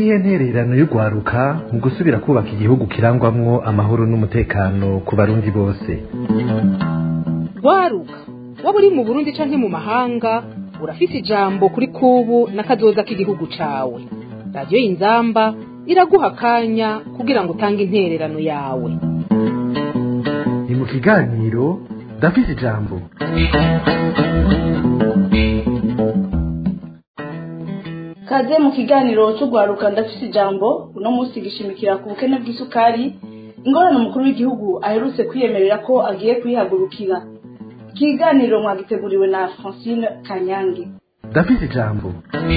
niyihe ntererano y'urwaruka mu gusubira kubaka igihugu kirangwamwo amahoro n'umutekano ku barundi bose rwaruka waba uri mu burundi canke mu mahanga urafise ijambo kuri kubu n'akazoza k'igihugu cawe radiyo y'inzamba iraguha akanya kugira ngo utange intererano yawe ni mu kiganiro ndafise ijambo kaze mu kiganiro cy'urwaruka ndafise ijambo uno munsi gishimikira ku bukene bw'isukari ingorane umukuru w'igihugu aherutse kwiyemerera ko agiye kuyihagurukira ikiganiro mwagiteguriwe na francine kanyange ndafise ijambo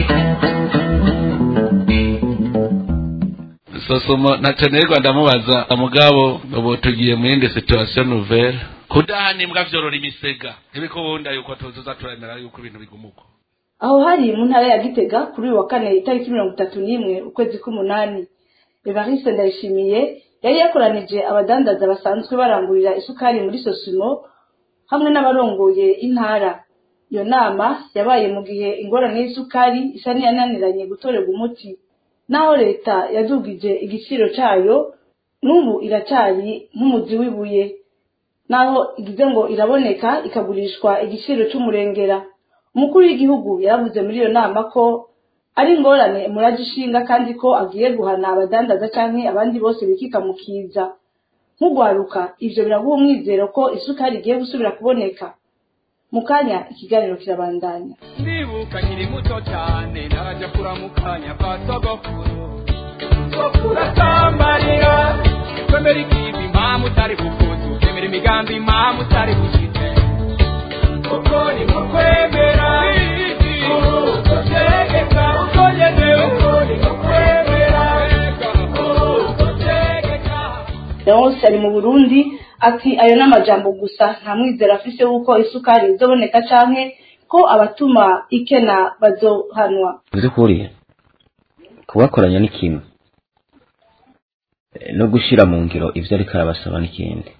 sosomo natenerwa ndamubaza mugabo ubu tugiye mu yindi situation nouvelle kudahana imbwa vyorora imisega ntibikubunda yuko tuzoza turemera yuko ibintu bigumuko aho hari mu ntara ya gitega kuri uyu wa kane itariki mirongo itatu n'imwe ukwezi k'umunani evariste ndayishimiye yari yakoranije abadandaza basanzwe barangurira isukari muri sosimo hamwe n'abarongoye intara iyo nama yabaye mu gihe ingorane y'isukari isa n'iyananiranye gutorerwa umuti naho leta yadugije igiciro cyayo n'ubu iracyari nk'umuzi w'ibuye naho igize ngo iraboneka ikagurishwa igiciro cy'umurengera umukuru w'igihugu yaravuze muri iyo nama ko ari ingorane muraje ishinga kandi ko agiye guhana abadandaza canke abandi bose bikika mu kiza nk'ugwaruka ivyo biraguha umwizero ko isukari igiye gusubira kuboneka mu kanya ikiganiro kirabandanya ndibuka nkiri muto cyane narajya kuramukanya kwa sogokuru sogokuru atambarira kwemera ikivi impamvu utari kukuzu kwemera imigambi impamvu utari gushize uko ni nko kwemera uko tegeka uko ngenewe uko ni nko kwemera uko tegeka leonce ari mu burundi ati ayo ni amajambo gusa nta mwizero afise w'uko isukari izoboneka canke ko abatuma ikena bazohanwa by'ukuri kubakoranya ni kimwe Eh, no gushyira mu ngiro ibyo ariko arabasaba n'ikindi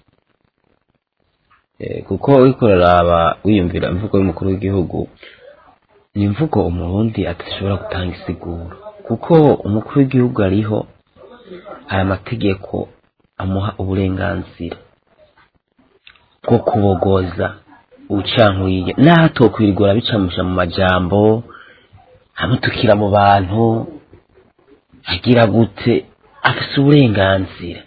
Eh, kuko uriko uraraba wiyumvira imvugo y'umukuru w'igihugu ni imvugo umurundi adashobora gutanga isiguro kuko umukuru w'igihugu ariho aya mategeko amuha uburenganzira bwo kubogoza ubucankuriye naho atokwirirwa bicamusha mu majambo amutukira mu bantu agira gute afise uburenganzira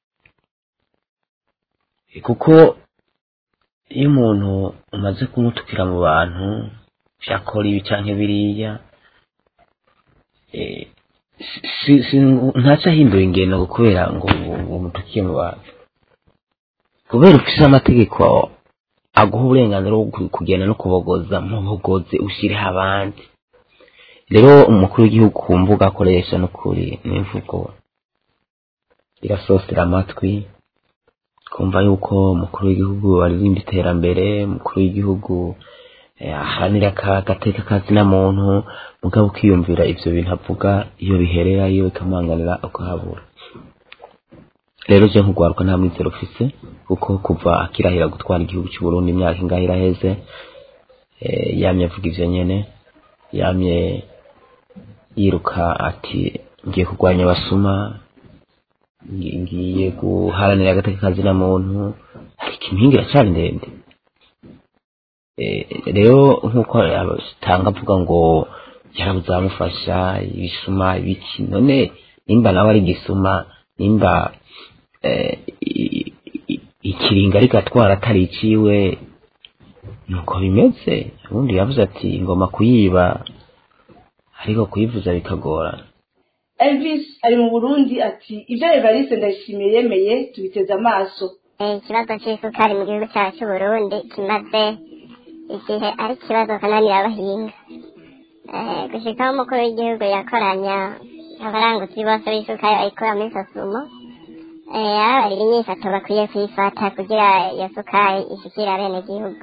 Eh, kuko iyo umuntu umaze kumutukira mu bantu vyakora ibi canke biriya eh, si- si- ntaca ahindura ingendo ngo kubera ngo ngo umutukiye mu bantu kubera ufise amategeko aguha uburenganzira bwo ku- kugenda no kubogoza mubogoze ushireho abandi rero umukuru w'igihugu ku mbuga akoresha n'ukuri n'imvugo irasosera amatwi kumva yuko umukuru w'igihugu aririmba iterambere umukuru w'igihugu eh, aharanira aka- agateka kazina muntu mugabo ukiyumvira ivyo bintu avuga iyo biherera iyo bikamanganira ukahabura rero je nk'ugwaruka nta mwizero ufise kuko kuva akirahira gutwara igihugu cy'u Burundi imyaka ingahe iraheze eh, yamye avuga ivyo nyene yamye yiruka ati ngiye kurwanya abasuma ngi- ngiye guharanira agateka kazina muntu ariko impinga iracyari ndende Eh, rero nk'uko atanga avuga ngo yarabuze abamufasha ibisuma ibiki none nimba nawe ari igisuma nimba eh, i- i- ikiringa ariko atwara atari iciwe nuko bimeze ubundi yavuze ati ngoma kuyiba ariko kuyivuza bikagorana elvis ari mu burundi ati ibyo evariste ndayishimiye yemeye tubiteze amaso Eh, ikibazo cy'isukari mu gihugu cyacu cy'u Burundi kimaze igihe ari ikibazo kananira abahinga Eh, gushika aho umukuru w'igihugu yakoranya abaranguzi bose b'isukari bayikura muri sosumo eh, ababarira inyifato bakwiye kuyifata kugira iyo sukari ishikire abenegihugu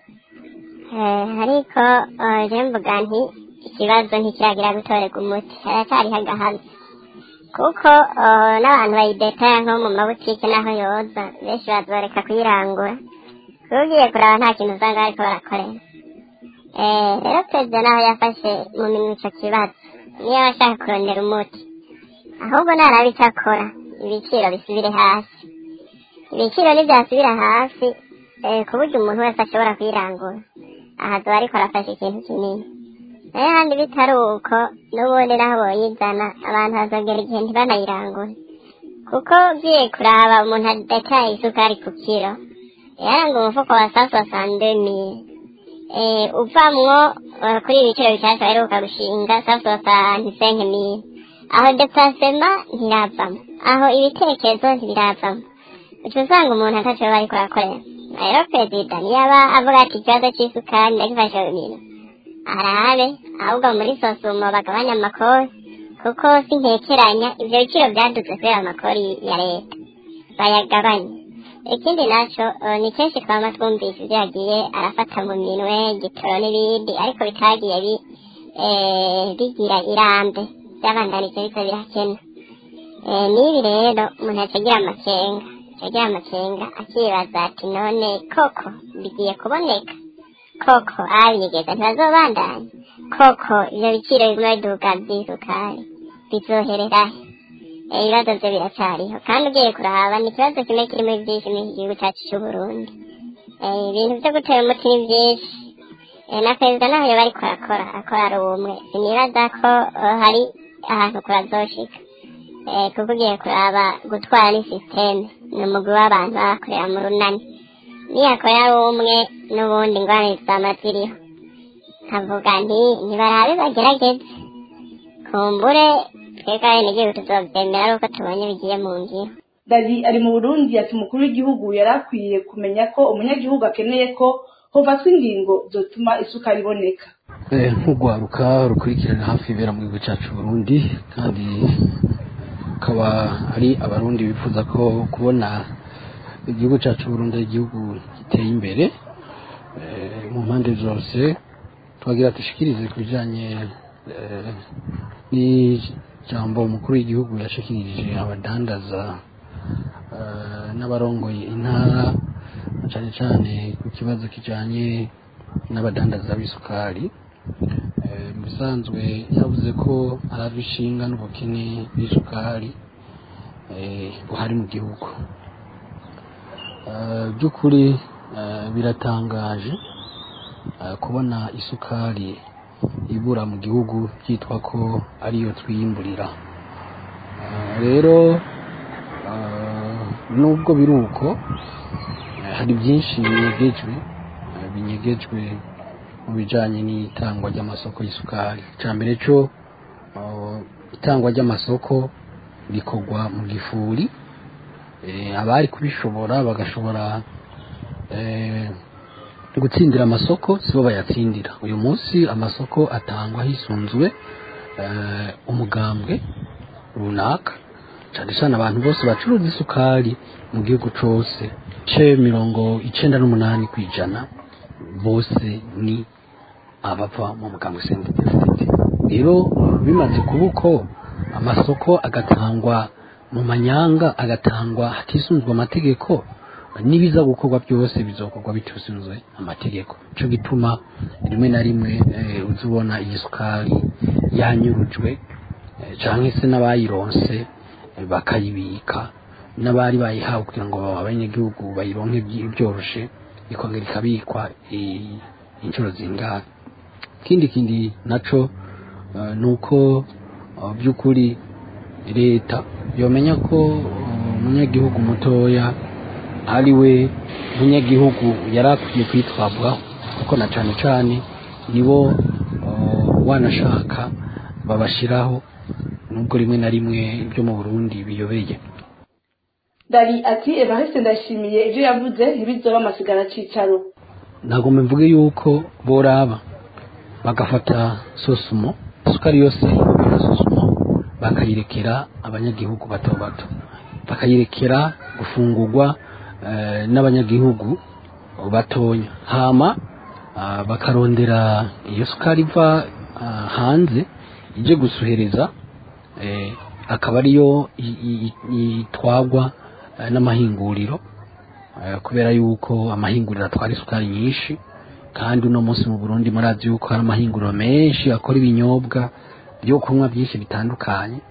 Eh, ariko eh, je mvuga nti ikibazo ntikiragira gutorerwa umuti haracyariho agahazi kuko uh, n'abantu bayidetaya nko mu mabutike n'aho yoza benshi bazoreka kuyirangura kuba ugiye kuraba nta kintu usanga bariko barakorera Eh, rero perezida naho yafashe mu minwe ico kibazo niyo aba ashaka kurondera umuti ahubwo naraba icyo akora ibiciro bisubire hasi ibiciro nibyasubira hasi eh, ku buryo umuntu wese ashobora kwirangura aha tuba ariko arafashe ikintu kinini nayo handi bitari uko n'ubundi naho boyizana abantu bazogera igihe ntibanayirangure kuko ugiye kuraba umuntu adataye isukari ku kiro yaranga umufuko wa saso sandemiye eh, uvamwo eh, kuri ibi biciro bishasha baheruka gushinga saso santisenke mille aho deplasema ntiravamo aho ibitekerezo ntibiravamo uca usanga umuntu ataco bariko arakorera rero perezida niyaba avuga ati ikibazo c'isukari ndagifashe ibintu arabe ahubwo muri sosumo bagabanya amakori kuko sinkekeranya ivyo biciro vyaduze kubera amakori ya leta bayagabanye ikindi naco eh, ni kenshi twama twumvise ivyo yagiye arafata mu minwe gitoro n'ibindi ariko bitagiye bi eh, bigira irambe vyabandanije biza birakena Eh, n'ibi rero umuntu acagira amakenga acagira amakenga akibaza ati none koko bigiye kuboneka koko abigeza ntibazobandanya koko ivyo biciro biguma biduga vy'isukari bizohererahe Eh, ibibazo vyo biracariho kandi ugiye kuraba ni ikibazo kimwe kirimo vyinshi muri iki gihugu cacu c'uburundi Eh, ibintu vyo gutera umuti ni vyinshi Eh, na perezida naho yoba ariko arakora akora ari umwe sinibaza ko eh, hari ahantu kurazoshika Eh, kuko ugiye kuraba gutwara ni sisiteme ni umugwi w'abantu bakorera mu runani niyakora ari umwe n'ubundi ingorane zizama ziriho nkavuga nti ntibarabe bagerageze kumbure twebwe abenegihugu tuzovyemera ari uko tubonye bigiye mu ngiro dali ari mu burundi ati umukuru w'igihugu yari akwiye kumenya ko umunyagihugu akeneye ko hofatwa ingingo zotuma isukari iboneka Eh, nk'urwaruka rukurikirana hafi ibera mu gihugu cyacu Burundi kandi akaba ari abarundi bifuza ko kubona igihugu cyacu Burundi ari igihugu giteye imbere eh, mu mpande zose twagira dushikirize ku bijanye eh, n'ijambo umukuru w'igihugu yashikirije abadandaza eh, n'abarongoye intara na cane cane ku kibazo kijanye n'abadandaza b'isukari Eh, mu bisanzwe yavuze ko araba ishinga n'ubukene bw'isukari eh, buhari mu gihugu Eh, by'ukuri eh, biratangaje eh, kubona isukari ibura mu gihugu byitwa ko ariyo twiyimburira Eh, rero eh, nubwo biri uko eh, hari byinshi binyegejwe eh, binyegejwe mu bijanye n'itangwa ry'amasoko y'isukari icya mbere cyo uh, itangwa ry'amasoko rikorwa mu gifuri eh, abari kubishobora bagashobora eh, gutsindira amasoko sibo bayatsindira uyu munsi amasoko atangwa hisunzwe eh, umugambwe runaka cyane cyane abantu bose bacuruza isukari mu gihugu cose ce mirongo icenda n'umunani ku ijana bose ni abava mu mugambwe sendefite rero bimaze kuba uko amasoko agatangwa mu manyanga agatangwa hatisunzwe amategeko n'ibiza gukorwa byose bizokorwa bitisunzwe amategeko cyo gituma rimwe na rimwe eh, uza ubona iyi sukari yanyurujwe eh, canke se n'abayironse eh, bakayibika n'abari bayihawe kugira ngo abanyagihugu bayironke byi- byoroshe ikongera ikabikwa i- inshuro zingana ikindi kindi naco uh, nuko uh, by'ukuri leta yomenya ko uh, umunyagihugu mutoya ari we munyagihugu yari akwiye kwitwabwaho kuko na cane cane nibo uh, wanashaka babashiraho nubwo rimwe na rimwe ibyo mu Burundi biyobeye dali ati evariste ndashimiye ibyo yavuze ntibizoba amasigara cicaro ntabwo mbivuge yuko boraba bagafata sosumo isukari yose ya sosumo bakayirekera abanyagihugu bato bato bakayirekera gufungurwa eh, n'abanyagihugu batonya hama ah, bakarondera iyo sukari iva ah, hanze ije gusuhereza eh, akaba ariyo i- i- i- itwagwa eh, n'amahinguriro Eh, kubera yuko amahinguriro atwara isukari nyinshi kandi uno munsi mu Burundi murazi yuko hari amahinguriro menshi akora ibinyobwa byo kunywa byinshi bitandukanye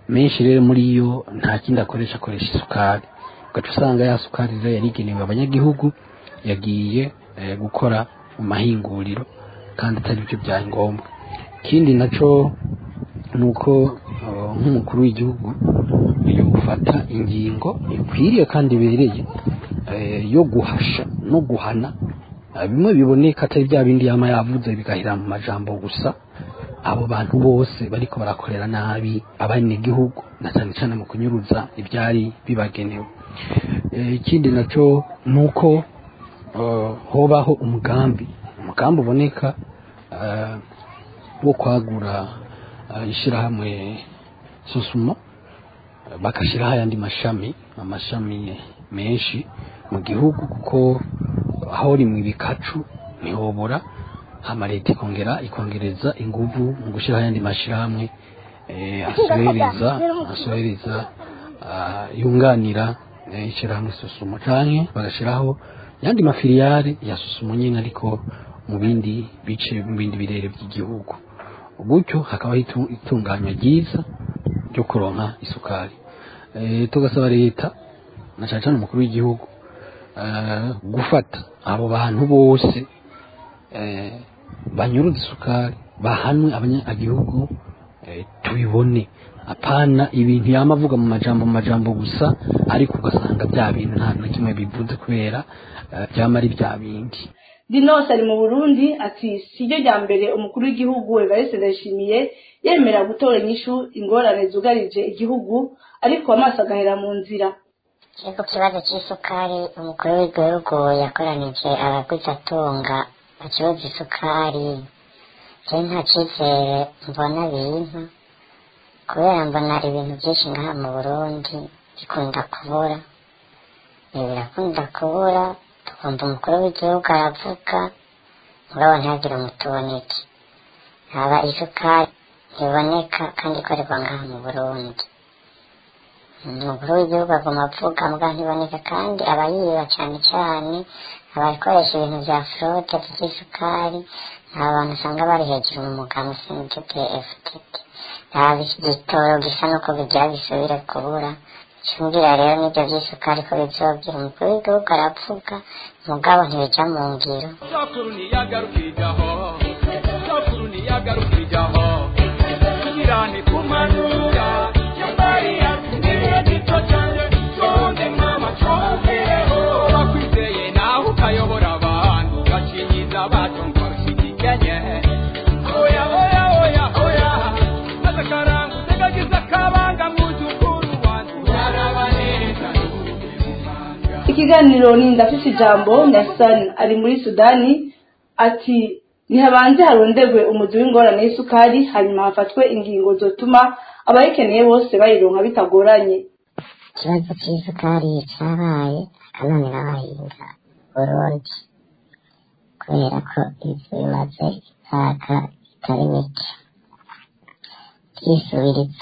menshi rero muri yo nta kindi akoresha akoresha isukari ugaca usanga ya sukari rero yarigenewe abanyagihugu yagiye eh, gukora mu mahinguriro kandi atari byo byari ngombwa ikindi naco ni uko uh, nk'umukuru w'igihugu yo gufata ingingo ikwiriye kandi ibereye eh, yo guhasha no guhana eh, bimwe biboneka atari bya bindi yama yavuze bigahira mu majambo gusa abo bantu bose bariko barakorera nabi abanyagihugu na cyane cyane mu kunyuruza ibyari bibagenewe Eh, ikindi naco ni uko eh, hobaho umugambi umugambi uboneka eh, wo kwagura eh, ishirahamwe susuma bagashyiraho ayandi mashami amashami menshi mu gihugu kuko aho rimwe ibikacu ntihobora hama leta ikongera ikongereza inguvu mu gushyiraho ayandi mashyirahamwe eh, asohereza asohereza ah, yunganira eh, ishyirahamwe susumo canke bagashyiraho yandi mafiliyari ya susumo nyine ariko mu bindi bice mu bindi birere by'igihugu gutyo hakabaho itu- itunganywa ryiza ryo kuronka isukari Eh, tugasaba leta na cyane cyane umukuru w'igihugu eh, gufata abo bantu bose eh, banyuruza isukari bahanwe abanyagihugu eh, tubibone apana ibintu yama avuga mu majambo mu majambo gusa ariko ugasanga bya bintu nta na kimwe bivuze kubera eh, byama ari bya bindi dinos ari mu burundi ati siryo rya mbere umukuru w'igihugu evariste ndayishimiye yemera gutora inyishu ingorane zugarije igihugu ariko amaso agahera mu nzira Ego kibazo cy'isukari umukuru w'igihugu yakoranije abaguzi atunga ku kibazo cy'isukari je nta cyizere mbona bintu kubera mbona ibintu byinshi ngaha mu burundi bikunda kubura ibi birakunda kubura tukumva umukuru w'igihugu aravuga mugabo ntihagire umutuboneke haba isukari ntiboneka kandi ikorerwa ngaha mu burundi umukuru w'igihugu aguma avuga mbwa ntiboneka kandi abayiba cyane cyane abakoresha ibintu bya forode by'isukari ni abantu usanga bari hejuru mu muganga ushinzwe ftt nta gitoro gisa n'uko bigira bisubire kubura cyumvira rero n'ibyo by'isukari ko bizogira umukuru w'igihugu aravuga mugabo ntibijya mu ngiro sokuru ntiyagarukirijaho sokuru ntiyagarukirijaho kirane kumanura yambariya nibihe gito cyane sonde mama twongereho bakwizeye nawe ukayobora abantu ugacinyiza bato ngo ushyigikenye oya oya oya oya maze karanga utegagiza akabanga mwuzukuru wanjye uraraba neza ikiganiro ni ndafise ijambo nyasani ari muri sudani ati ntihabanze haronderwe umuzi w'ingorane y'isukari hanyuma hafatwe ingingo zotuma abayikeneye bose bayironka bitagoranye ikibazo cy'isukari cyabaye akananira abahinga burundi kubera ko ibyo bimaze imyaka itari mike byisubiriza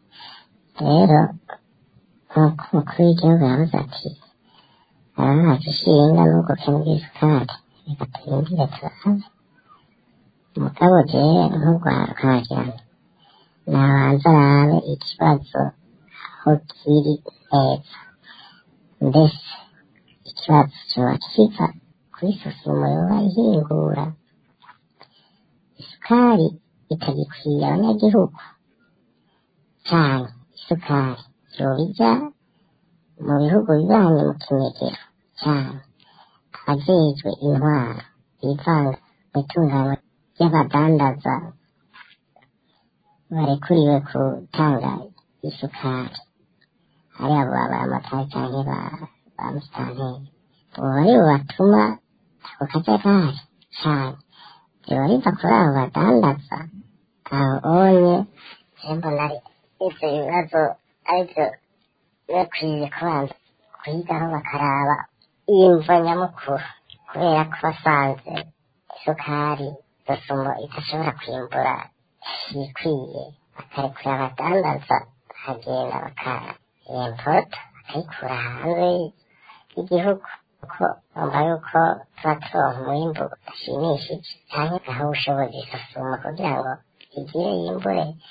rero nk'uko umukuru w'igihugu yavuze ati arahaje ishinga n'ubukene bw'isukari reka turindire turahabe umugabo jewe nk'urwarukagira nabanza arabe ikibazo aho kiri neza mbese ikibazo coba kiva kuri susumo yoba ihingura isukari ikagikwiye abanyagihugu cyane isukari yoba ija mu bihugu bibanye mu kinyegero cyane abajejwe intwaro bivanga mu itunganywa ry'abadandaza barekuriwe gutanga isukari ari abo babaramotari canke ba ba musitanteri ubu bari bubatuma ako kajagari cane biba biva kuri abo badandaza aho onye je mbona ari ivyo bibazo arivyo bakwiye kubanza kwigaho bakaraba imvo nyamukuru kubera ko basanze isukari dosumo idashobora kwimbura ikwiye bakarekura abadandaza bakagenda bakayempota bakayikura hanze y'igihugu kuko bumva yuko tuba turonka umwimbu udashimishije cyangwa gaha ubushobozi isosuma kugira ngo igire yimbure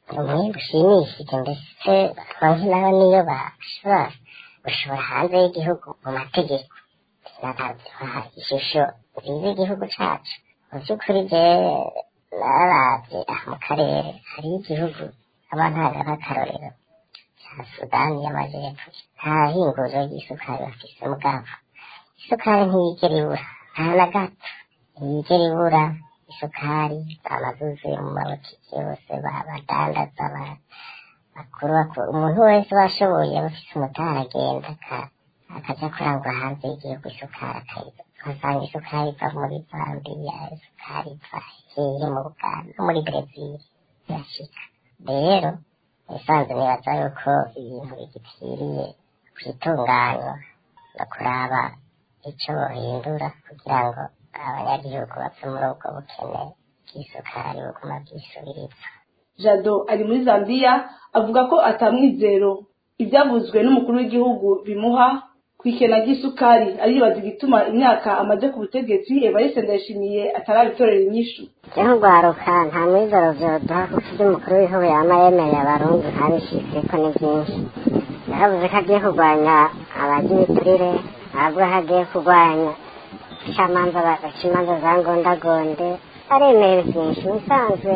umwembe ushimishije ndetse baronke nabo niyo bashobora gushora hanze y'igihugu mu mategeko bakaduha ishusho nziza y'igihugu cacu mu by'ukuri jewe nararavye aha mu karere hariho igihugu abantu hari nk'akarorero ca sudani y'amajepfo nta hinguriro ry'isukari bafise mugabo isukari ntiyigera ibura nta na gato ntiyigera ibura isukari amazuzuye mu mabotiki yose badandaza bakuru bakuru umuntu wese washoboye aba afise umutara agenda akaja kurangura hanze y'igihugu isukari akayiza ugasanga isukari iva muri zambiya isukari iva hehe mu buganda no muri brezil irashika rero nisanzwe nibaza yuko ibintu bigipfiriye kwitunganywa no kuraba ico bohindura kugira ngo abanyagihugu bave muri ubwo bukene bw'isukari buguma bwisubiriza jado ari muri zambiya avuga ko atamwizero ibyavuzwe n'umukuru w'igihugu bimuha ku ikena ry'isukari aribaza igituma imyaka amaze ku butegetsi evariste ndayishimiye atarabitorera inyishu nk'urwaruka nta mwizero vyoduha kuko ibyo umukuru w'igihugu yama yemereye abarundi ntabishitseko ni byinshi yaravuze ko agiye kurwanya abagira iturire aravuga ko agiye kurwanya icamanza baca imanza za ngondagonde aremera byinshi bisanzwe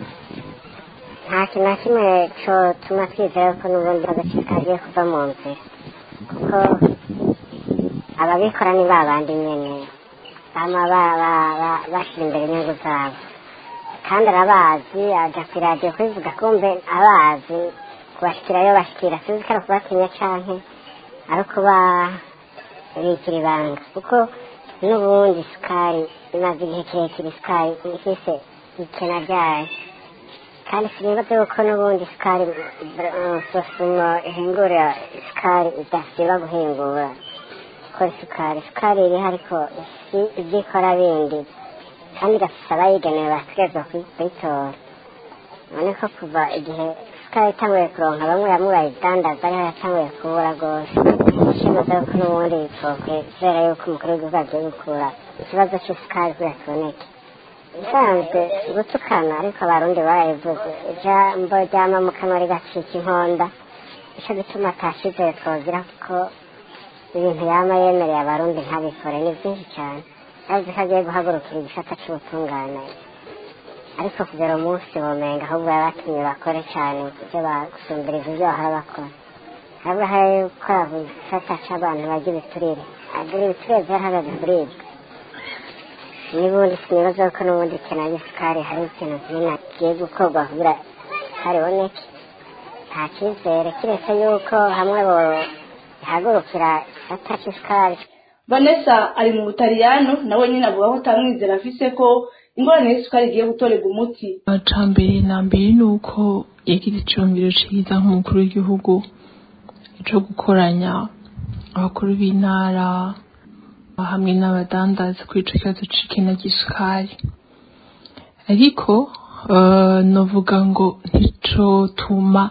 nta kintu na kimwe cotuma twizera ko n'ubundi agace kagiye kuva mu nzira kuko ababikora ni ba bandi nyene bama bashira imbere inyungu zabo kandi arabazi aja kw'iradiyo kubivuga kumbe abazi kubashikirayo bashikira sinzi ko ari ukubatinya canke ari ukubabikira ibanga kuko n'ubundi isukari imaze igihe kirekire isukari ifise ikena ryayo kandi sinibaze yuko n'ubundi isukari sosumo ihingura isukari idasiba guhingura gukora isukari isukari iriho ariko si ibyo ikora bindi kandi igafise abayigenewe bategerezwa kuyitora none ko kuva igihe isukari itanguye kuronka bamwe bamwe bayidandaza ariho yatanguye kubura rwose ishimaze yuko n'ubundi bipfokwe kubera yuko umukuru w'igihugu agiye gukura ikibazo c'isukari kugira kiboneke bisanzwe gutukana ariko abarundi barayivuze ijambo ryama mu kanwa rigacika inkonda ico gituma atashizeye twogira kuko ibintu yama yemereye abarundi ntabikore ni byinshi cyane yavuze ko agiye guhagurukira igisata c'ubutungane ariko kugera umunsi womenga ahubwo yabatumye bakore cyane ibyo bagusumbiriza ibyo bahora bakora ahubwo hari gukora ku gisata c'abantu bagira ibiturire agira ibiturire vyarahagaze kuribwa n'ubundi sinibaza ko n'ubundi ikena ry'isukari hari ikintu kinini kigiye gukorwa kugira isukari iboneke nta cyizere kiretse yuko hamwe bohagurukira igisata c'isukari vanessa ari mu butaliyano nawe nyine avuga ko atamwizera afise ko ingorane y'isukari igiye gutorerwa umuti ca mbere na mbere ni uko yagize iciyumviro ciza nk'umukuru w'igihugu co gukoranya abakuru b'intara hamwe n'abadandaza kuri ico kibazo c'ikena ry'isukari ariko novuga ngo nticotuma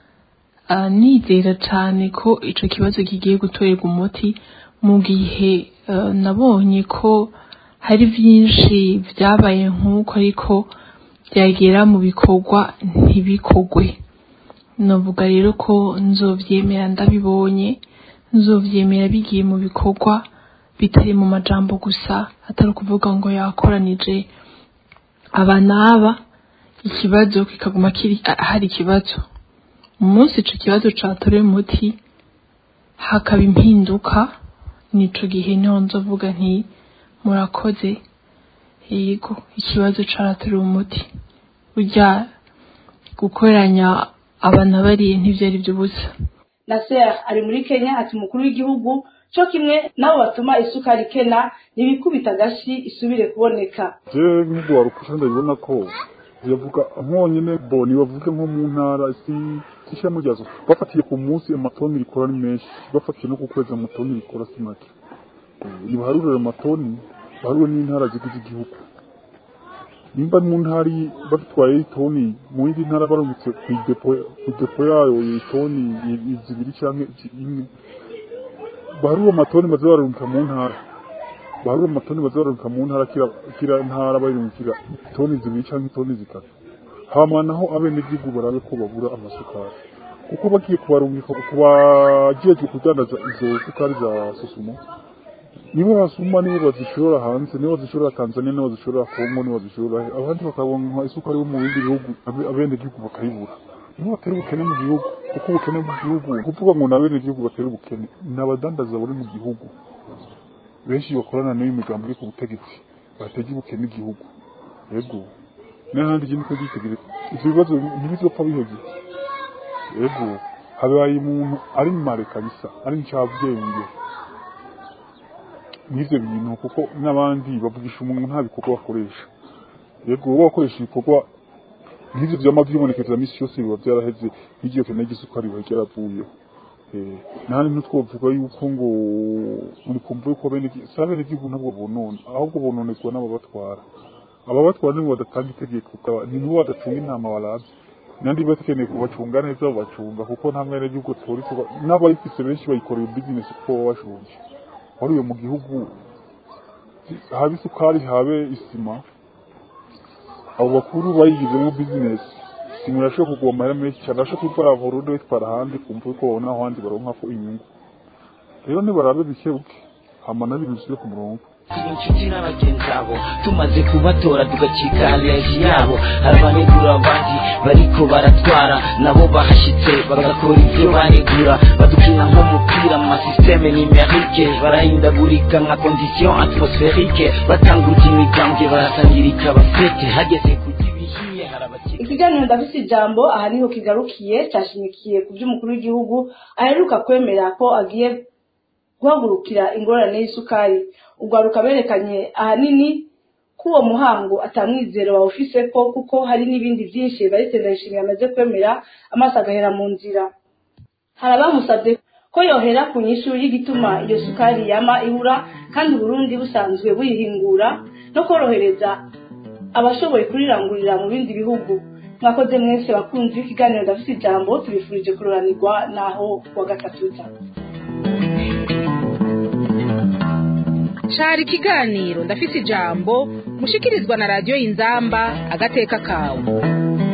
nizera cane ko ico kibazo kigiye gutorerwa umuti mu gihe nabonye ko hari vyinshi vyabaye nk'uko ariko byagera mu bikorwa ntibikorwe novuga rero ko nzovyemera ndabibonye nzovyemera bigiye mu bikorwa bitari mu majambo gusa atari ukuvuga ngo yakoranije aba n'aba ikibazo kikaguma kiri hari ikibazo umunsi ico kibazo catorewe umuti hakaba impinduka nico gihe niho nzovuga nti murakoze yego ikibazo caratorewe umuti burya gukoranya abana bariye ntivyari vy'ubusa naser ari muri kenya ati umukuru w'igihugu co kimwe nabo batuma isukari ikena ntibikubita agashi isubire kuboneka jewe nk'ugwaruka ndabibona ko yavuga nkonyene bo nibavuge nko mu ntara si ishami ryazo bafatiye ku munsi amatoni rikora ni menshi bafatiye no ku kwezi amatoni rikora si make nibaharurire amatoni baharure n'intara zigize igihugu nimba mu ntara batwaye itoni mu yindi ntara barungitse ku idepo yayo itoni zibiri cyangwa imwe baharure amatoni baze barungika mu ntara baharure amatoni baze barungika mu ntara kira ntara bayirungikira itoni zibiri cyangwa itoni zitatu hama naho abenegihugu barabe ko babura amasukari kuko bagiye kubarungika kubajejwe kudandaza izo sukari za susumo nibo basuma nibo bazishora hanze nibo bazishora tanzania nibo bazishora kongo nibo bazishora abandi bakabonka isukari yo mu bindi bihugu abe- abenegihugu bakayibura nibo batera ubukene mu gihugu kuko ubukene mu gihugu kuvuga ngo ni abenegihugu batera ubukene ni abadandaza bari mu gihugu benshi bakorana n'iyo migambi iri ku butegetsi batega ubukene igihugu yego n'ahandi igihe niko gitegereza ivyo bibazo ntibizopfa bihevye yego habaye umuntu ari mare kabisa ari ncabwenge n'ivyo bintu kuko n'abandi bavugisha umuntu nta bikorwa bakoresha yego wowe wakoresha ibikorwa nk'ivyo vyama vyibonekeza misi yose biba vyaraheze nk'igihe kene gisukari biba ryaravuyeho Eh, nahandi ntitwovuga yuko ngo muri kumva yuko bene si abenegihugu ntabwo bonona ahubwo bononerwa n'ababatwara ababatwara nibo badatanga itegeko ukaba- ni nibo badacunga intama baravye nandi bakeneye kubacunga neza babacunga kuko nta mwenegihugu atora isuka n'abayifise benshi bayikoreye bizinesi kuko baba bashonje wariwe mu gihugu habe isukari habe isima abo bakuru bayigizemo bizinesi isima irashobora kugwa amahera menshi cyane arashobora kuyitwara burundu bayitwara ahandi kumva yuko babona aho ahandi baronkako inyungu rero nibarabe bikebuke hama n'ibintu bisubire ku murongo turi inshuti n'abagenzi abo tumaze kubatora tugacika aleji yabo hari abanegura abandi bariko baratwara nabo bahashitse bagakora ibyo banegura badukina nk'umupira mu masisiteme nimerike barahindagurika nka kondisiyo atmosferike batanguza imigambwe barasangirika basete hageze kugira ibihiye hari abakiri ikiganiro ndafise ijambo aha niho kigarukiye cyashimikiye ku by'umukuru w'igihugu aheruka kwemera ko agiye guhagurukira ingorane y'isukari urwaruka berekanye ahanini ko uwo muhango atamwizero bawufise ko kuko hari n'ibindi byinshi baretse ndayishimiye amaze kwemera amaso agahera mu nzira hari abamusabye ko yohera ku nyishu y'igituma iyo sukari yama ihura kandi uburundi busanzwe buyihingura no korohereza abashoboye kurirangurira mu bindi bihugu mwakoze mwese bakunzi b'ikiganiro ndafite ijambo tubifurije kuroranirwa naho kuwa gatatu uza cari ikiganiro ndafise ijambo mushikirizwa na radiyo y'inzamba agateka kawe